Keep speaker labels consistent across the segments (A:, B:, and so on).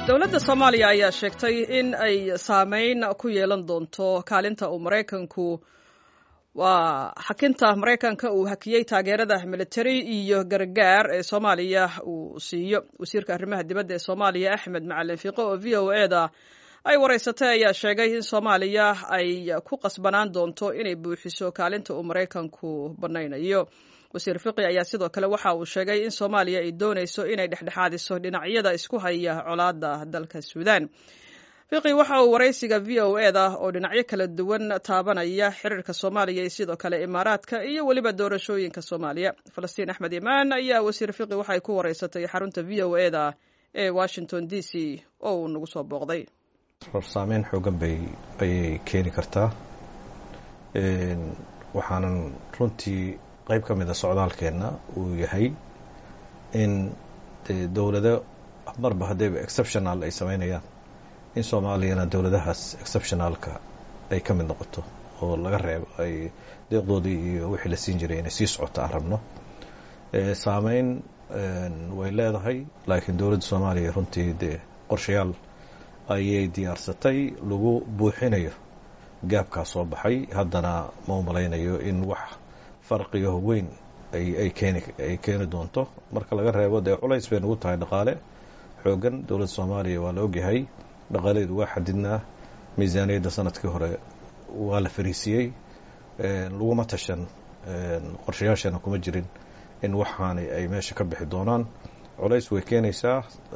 A: dowladda soomaaliya ayaa sheegtay in ay saameyn ku yeelan doonto kaalinta uu maraykanku waa xakinta maraykanka uu hakiyey taageerada militari iyo gargaar ee soomaaliya uu siiyo wasiirka arrimaha dibadda ee soomaaliya axmed macalin fiiqo oo v o eda ay waraysatay ayaa sheegay in soomaaliya ay ku qasbanaan doonto inay buuxiso kaalinta uu maraykanku banaynayo wasiir fiqi ayaa sidoo kale waxa uu sheegay in soomaaliya ay doonayso inay dhexdhexaadiso dhinacyada isku haya colaada dalka suudaan fiqi waxa uu waraysiga v o eda oo dhinacyo kala duwan taabanaya xiriirka soomaaliya iyo sidoo kale imaaraadka iyo weliba doorashooyinka soomaaliya falastiin axmed imaan ayaa wasiir fiqi waxay ku waraysatay xarunta v o eda ee washington d c oo uu nagu soo booqday
B: saameyn xoogan bay ayay keeni kartaa waxaanan runtii qayb ka mid a socdaalkeenna uu yahay in dowlado marba haddayba exceptional ay samaynayaan in soomaaliyana dowladahaas exceptionalka ay ka mid noqoto oo laga reebo ay deeqdoodii iyo wixii la siin jiray inay sii socoto aan rabno saameyn way leedahay laakiin dowladda soomaaliya runtii dee qorshayaal ayay diyaarsatay lagu buuxinayo gaabkaa soo baxay haddana ma u malaynayo in wax farqiyo weyn ay keeni ay keeni doonto marka laga reebo dee culays bay nagu tahay dhaqaale xoogan dowladda soomaaliya waa la ogyahay dhaqaalaheedu waa xadidnaa miisaaniyadda sanadkii hore waa la fariisiyey laguma tashan qorshayaashana kuma jirin in waxaani ay meesha ka bixi doonaan culays way keenaysaa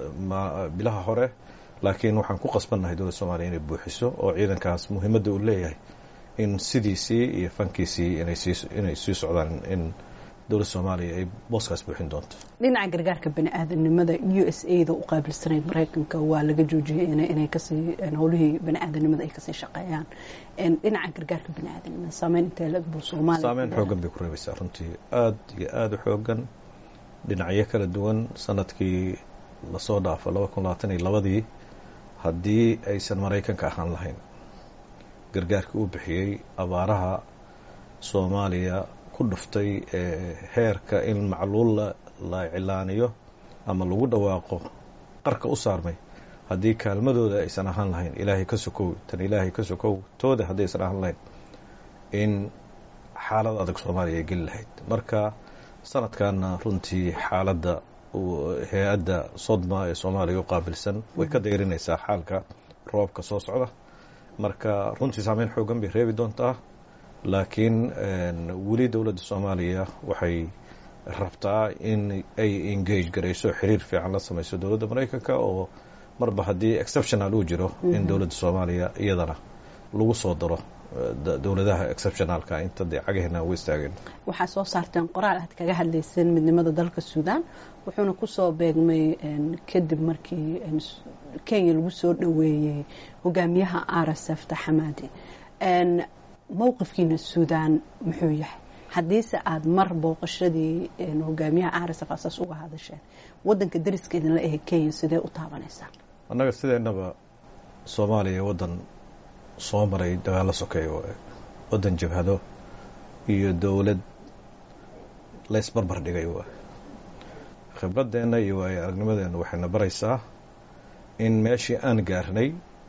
B: bilaha hore laakiin waxaan ku qasbannahay dowladda soomaliya inay buuxiso oo ciidankaas muhiimadda uu leeyahay in sidiisii iyo fankiisii inay sii socdaan in dowladda soomaaliya ay booskaas buuxin doonto
C: dhinaca gargaarka bani aadanimada u s a da u qaabilsanayd maraykanka waa laga joojiyey inay kasii howlihii bani aadanimada ay kasii shaqeeyaan dhinaca gargaarka bani aadanimada saameyn intee lag buu soomaaliya
B: saameyn xoogan bay ku reebaysaa runtii aada iyo aada u xoogan dhinacyo kala duwan sanadkii lasoo dhaafo laba kun labaatan iyo labadii haddii aysan maraykanka ahaan lahayn gargaarkii uu bixiyey abaaraha soomaaliya ku dhuftay heerka in macluul la cilaaniyo ama lagu dhawaaqo qarka u saarmay haddii kaalmadooda aysan ahaan lahayn ilaahay ka sokow tan ilaahay ka sokow tooda haddii aysan ahaan lahayn in xaalad adag soomaaliya ay geli lahayd marka sanadkanna runtii xaaladda hay-adda sodma ee soomaaliya u qaabilsan way ka dayrinaysaa xaalka roobka soo socda marka runtii saameyn xoogan bay reebi doontaa laakiin weli dowladda soomaaliya waxay rabtaa in ay engage garayso xiriir fiican la samayso dowladda maraykanka oo marba haddii exceptional uu jiro in dowladda soomaaliya iyadana lagu soo daro dowladaha exceptionalka inta dee cagaheena ugu istaageen
C: waxaa soo saarteen qoraal aad kaga hadlayseen midnimada dalka suudaan wuxuuna kusoo beegmay kadib markii kenya lagu soo dhoweeyey hogaamiyaha r s f taxamaadi mowqifkiina suudaan muxuu yahay haddiise aada mar booqashadii hogaamiyaha r s f asaas uga hadasheen wadanka dariska idinla ahe kenya sidee u taabanaysaa
B: annaga sideennaba soomaaliya waddan soo maray dagaalo sokeeya waddan jabhado iyo dowlad laysbarbar dhigay waa khibradeenna iyo waayo aragnimadeenna waxayna baraysaa in meeshii aan gaarnay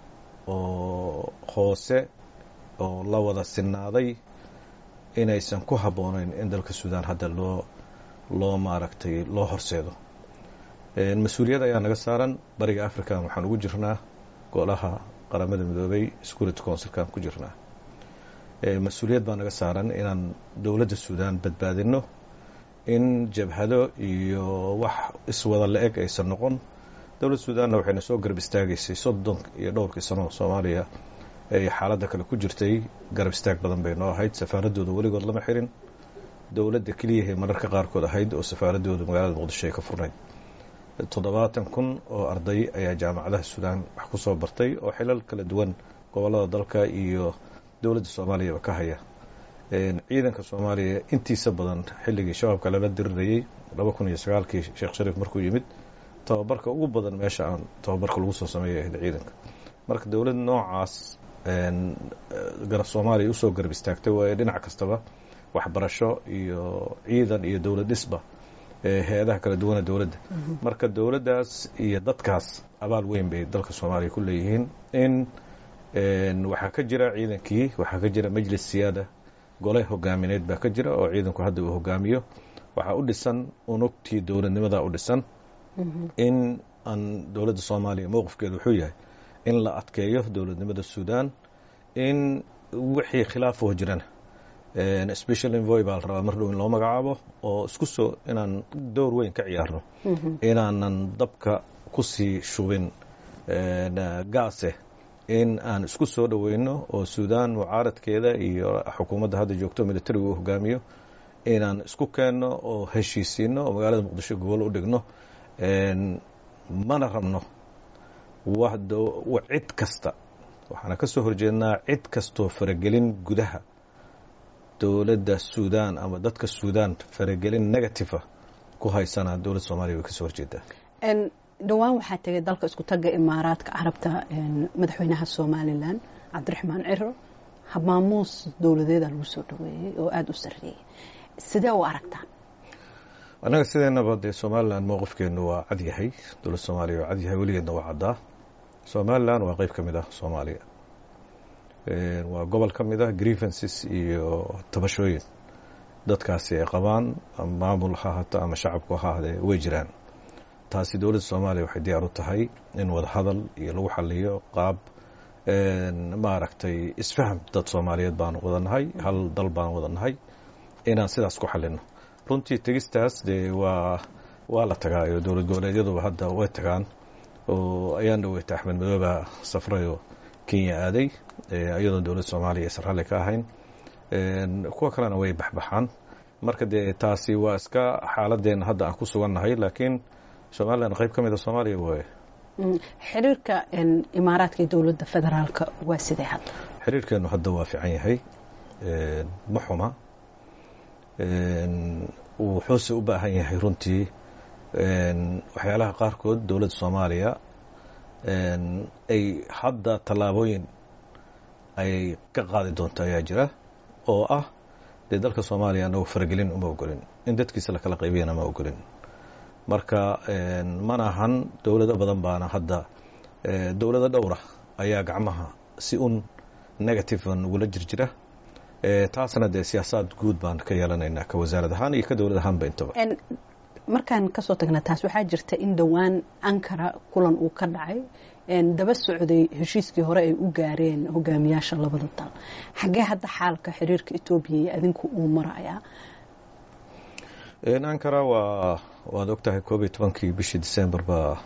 B: oo hoose oo la wada sinaaday inaysan ku habboonayn in dalka suudaan hadda loo loo maaragtay loo horseedo mas-uuliyad ayaa naga saaran bariga african waxaan ugu jirnaa golaha qaramada midoobay security councilkaan ku jirnaa mas-uuliyad baa naga saaran inaan dowladda suudaan badbaadino in jabhado iyo wax iswada la-eg aysan noqon dowladda suudaanna waxayna soo garab istaagaysay soddon iyo dhowrkii sano soomaaliya ay xaaladda kale ku jirtay garab istaag badan bay noo ahayd safaaradooda weligood lama xirin dowladda keliyahay mararka qaarkood ahayd oo safaaradooda magaalada muqdisho ay ka furnayd toddobaatan kun oo arday ayaa jaamacadaha suudaan wax ku soo bartay oo xilal kala duwan gobollada dalka iyo dowladda soomaaliyaba ka haya ciidanka soomaaliya intiisa badan xilligii shabaabka lala dirirayey laba kun iyo sagaalkii sheekh shariif markuu yimid tababarka ugu badan meesha aan tababarka lagu soo sameeyay ahayd ciidanka marka dowlad noocaas garab soomaaliya usoo garab istaagtay waayo dhinac kastaba waxbarasho iyo ciidan iyo dowlad dhisba hay-adaha kala duwana dowladda marka dowladdaas iyo dadkaas abaal weyn bay dalka soomaaliya ku leeyihiin in waxaa ka jira ciidankii waxaa ka jira majlis siyaada gole hogaamineed baa ka jira oo ciidanku hadda uu hogaamiyo waxaa u dhisan unugtii dowladnimadaa u dhisan in aan dowladda soomaaliya mowqifkeedu wuxuu yahay in la adkeeyo dowladnimada suudan in wixii khilaafoo jirana special envoy baa la rabaa mar dhow in loo magacaabo oo isku soo inaan door weyn ka ciyaarno inaanan dabka kusii shubin gaase in aan isku soo dhoweyno oo suudan mucaaradkeeda iyo xukuumadda hadda joogto militariga uu hogaamiyo inaan isku keenno oo heshiisiino oo magaalada muqdisho gobol u dhigno mana rabno cid kasta waxaana ka soo horjeednaa cid kastoo faragelin gudaha dowladda suudan ama dadka suudan faragelin negativa ku haysana dowladda soomaliya way ka soo horjeedaa
C: dhowaan waxaa tegay dalka isku tagga imaaraadka carabta madaxweynaha somalilan cabdiraxmaan ciro habmaamuus dowladeeda lagu soo dhaweeyey oo aada u sarreeyey sidee u aragtaan
B: annaga sideenaba dee somalilan mowqifkeenu waa cad yahay dowladda soomaaliya waa cad yahay weligeedna waa caddaa somalilan waa qeyb ka mid ah soomaaliya waa gobol ka mid ah grievances iyo tabashooyin dadkaasi ay qabaan maamul ha ahaato ama shacabku ha ahdee way jiraan taasi dowladda soomaaliya waxay diyaar u tahay in wadahadal iyo lagu xaliyo qaab maaragtay isfaham dad soomaaliyeed baan wada nahay hal dal baan wada nahay inaan sidaas ku xalino runtii tegistaas dee waa waa la tagaa iyo dowlad goboleedyaduba hadda way tagaan oo ayaan dhaweyta axmed madooba safrayoo kenya aaday iyadoon dowladda soomaaliya aysan ralli ka ahayn kuwa kalena way baxbaxaan marka dee taasi waa iska xaaladeenna hadda aan ku sugannahay laakiin somalilan qayb ka mida soomaaliya waaye
C: xiriirka imaaraadka iyo dowladda federaalka waa sidee hadda
B: xiriirkeenu hadda waa fiican yahay ma xuma wuxuuse u baahan yahay runtii waxyaalaha qaarkood dowladda soomaaliya ay hadda tallaabooyin ay ka qaadi doonto ayaa jira oo ah dee dalka soomaaliya anagu faragelin uma ogolin in dadkiisa lakala qaybiyana ma ogolin marka mana ahan dowlado badan baana hadda dowlado dhowra ayaa gacmaha si un negativean ugula jirjira taasna dee siyaasaad guud baan ka yeelanaynaa ka wasaarad ahaan iyo ka dowlad ahaanba intaba
C: markaan kasoo tagna taas waxaa jirta in dhowaan ankara kulan uu ka dhacay daba socday heshiiskii hore ay u gaareen hogaamiyaasha labada dal xaggee hadda xaalka xiriirka etoobiya iyo adinku uu marayaa
B: ankara waa waad ogtahay koob iyo tobankii bishii december baa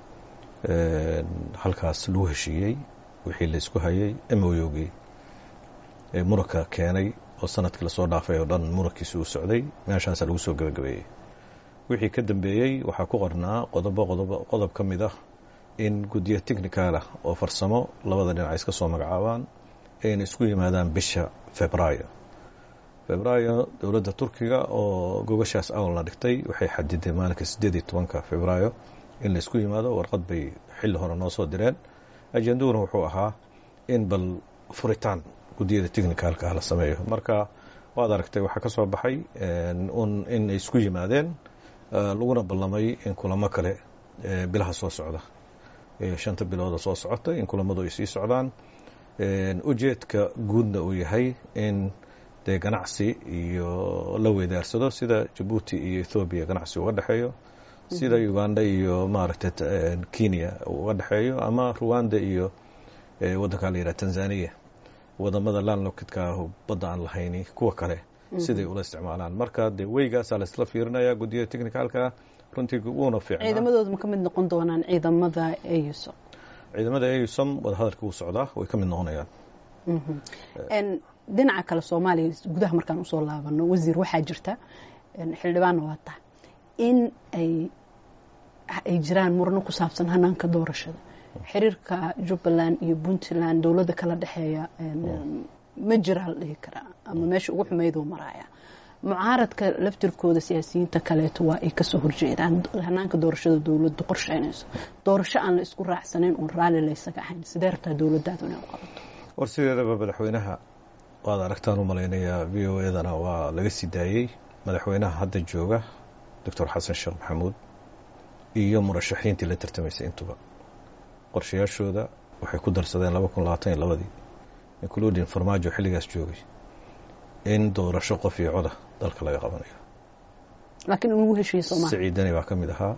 B: halkaas lagu heshiiyey wixii laysku hayay emoyogii muranka keenay oo sanadkii lasoo dhaafay oo dhan murankiisi uu socday meeshaasaa lagu soo gabagabeeyey wixii ka dambeeyey waxaa ku qornaa qodobo qodob qodob ka mid ah in guddiyo technicalah oo farsamo labada dhinac iska soo magacaabaan ayna isku yimaadaan bisha febraayo febraayo dowladda turkiga oo gogashaas awalna dhigtay waxay xadiday maalinka siddeed iyo tobanka febraayo in laysku yimaado warqad bay xilli hore noo soo direen ajenduhuna wuxuu ahaa in bal furitaan guddiyada technicalka ah la sameeyo marka waad aragtay waxaa ka soo baxay un in ay isku yimaadeen laguna ballamay in kulamo kale bilaha soo socda shanta bilooda soo socota in kulamadu ay sii socdaan ujeedka guudna uu yahay in dee ganacsi iyo la weydaarsado sida jabuuti iyo ethoobiya ganacsi uga dhexeeyo sida uganda iyo maaragtay kenya uga dhexeeyo ama ruwanda iyo waddankaa la yidhaha tanzania wadamada landlockidka badda aan lahayni kuwa kale siday ula isticmaalaan marka dee weygaasaa laisla fiirinaya guddiyada technicalka runtii wuuna fiicnaa
C: ciidamadooda ma ka mid noqon doonaan ciidamada eusom
B: ciidamada eusom wadahadalka wuu socdaa way ka mid noqonayaan
C: dhinaca kale soomaaliya gudaha markaan usoo laabano wasiir waxaa jirta xildhibaanna waa tahay in ay ay jiraan murano ku saabsan hanaanka doorashada xiriirka jubbaland iyo puntland dowladda kala dhexeeya ma jiraa la dhihi karaa ama meesha ugu xumeyduu maraaya mucaaradka laftirkooda siyaasiyiinta kaleeto waa ay kasoo horjeedaan hanaanka doorashada dowladdu qorsheynayso doorasho aan la isku raacsanayn oon raalli laysaga ahayn sidee rabtaa dowladdaadu inay u qabato
B: war sideedaba madaxweynaha waad aragtaan u malaynayaa v o edana waa laga sii daayey madaxweynaha hadda jooga doctor xasan sheekh maxamuud iyo murashaxiintii la tartamaysay intuba qorshayaashooda waxay ku darsadeen laba kun labaatan iyo labadii including farmaajo xilligaas joogay in doorasho qof iyo coda dalka laga qabanayo
C: laakiin in lagu heshiiye soomaalia
B: siciidani baa ka mid ahaa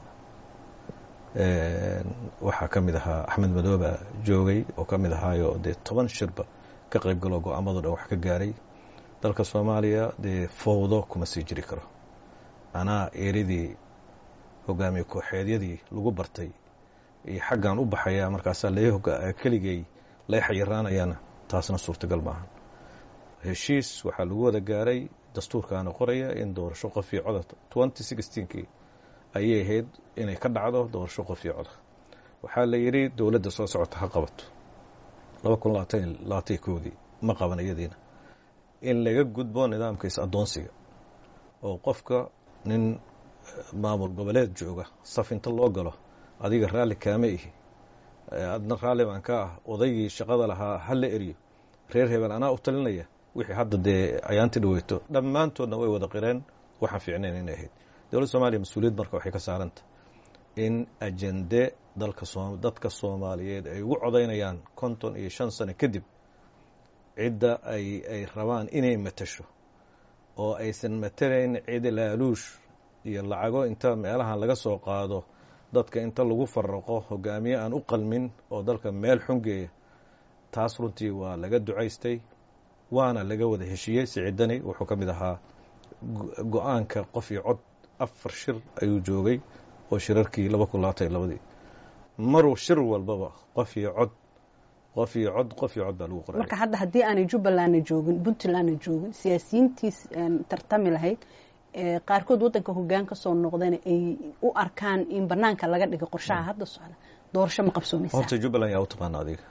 B: waxaa ka mid ahaa axmed madooba joogay oo ka mid ahaayo dee toban shirba ka qayb galoo go-aamado dhan wax ka gaaray dalka soomaaliya dee fowdo kuma sii jiri karo anaa eeridii hogaamiye kooxeedyadii lagu bartay iyo xaggan u baxaya markaasaa la keligay lay xayiraanayana taasna suurtagal maaha heshiis waxaa lagu wada gaaray dastuurkaana qoraya in doorasho qof iyo coda twenty sixteenkii ayay ahayd inay ka dhacdo doorasho qof iyo coda waxaa la yidhi dowladda soo socota ha qabato laba kun labaatan labaatan koodii ma qaban iyadiina in laga gudbo nidaamkiis addoonsiga oo qofka nin maamul goboleed jooga saf inta loo galo adiga raalli kaama ihi adna raalli baan ka ah odaygii shaqada lahaa ha la eriyo reer hebel anaa u talinaya wixii hadda dee ayaanti dhaweyto dhammaantoodna way wada qireen waxaan fiicnayn inay ahayd dowladda soomaliya mas-uuliyad marka waxay ka saaranta in ajende dalka dadka soomaaliyeed ay ugu codaynayaan konton iyo shan sano kadib cidda ay ay rabaan inay matasho oo aysan matalayn cid laaluush iyo lacago inta meelahan laga soo qaado dadka inta lagu faraqo hogaamiye aan u qalmin oo dalka meel xungeeya taas runtii waa laga ducaystay waana laga wada heshiiyey siciidani wuxuu ka mid ahaa go-aanka qof iyo cod afar shir ayuu joogay oo shirarkii laba kun labaatan iyo labadii maruu shir walbaba qof iyo cod qof iyo cod qof iyo cod baa lagu qoray
C: marka hadda haddii aanay jubbalandna joogin puntlandna joogin siyaasiyiintii tartami lahayd qaarkood waddanka hoggaan ka soo noqdana ay u arkaan in banaanka laga dhigo qorshaha hadda socda doorasho ma qabsoomaysaa
B: horta jubbaland yaa u taqaana adiga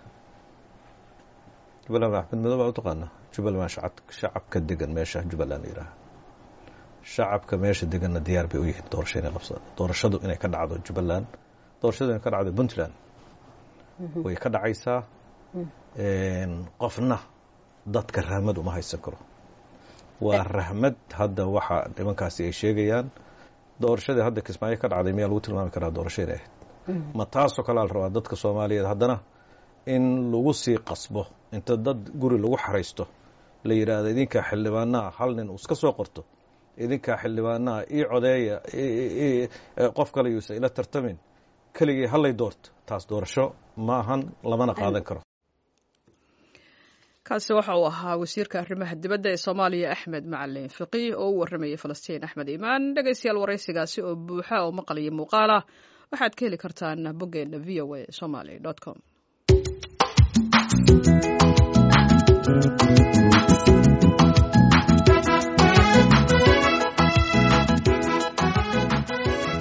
B: jubbaland axmed madow baa u taqaana jubbaland waa shacab shacabka degan meesha jubbaland la yidhaaha shacabka meesha deganna diyaar bay u yihiin doorasho inay qabsadaan doorashadu inay ka dhacdo jubbaland doorashadu inay ka dhacdo puntland way ka dhacaysaa qofna dadka rahmad uma haysan karo waa rahmad hadda waxa nimankaasi ay sheegayaan doorashadii hadda kismaayo ka dhacday miyaa lagu tilmaami karaa doorasho inay ahayd ma taasoo kalea la rabaa dadka soomaaliyeed haddana in lagu sii qasbo inta dad guri lagu xaraysto la yidhaahdo idinkaa xildhibaanaha hal nin uu iska soo qorto idinkaa xildhibaanaha ii codeeya qof kale yuusa ila tartamin keligii hallay doorto taas doorasho ma ahan lamana qaadan karo
A: kaasi waxa uu ahaa wasiirka arrimaha dibadda ee soomaaliya axmed macalin fiqih oo u warramayay falastiin axmed iimaan dhegaystayaal waraysigaasi oo buuxa oo maqal iyo muuqaal ah waxaad ka heli kartaan boggeena v o a somaly com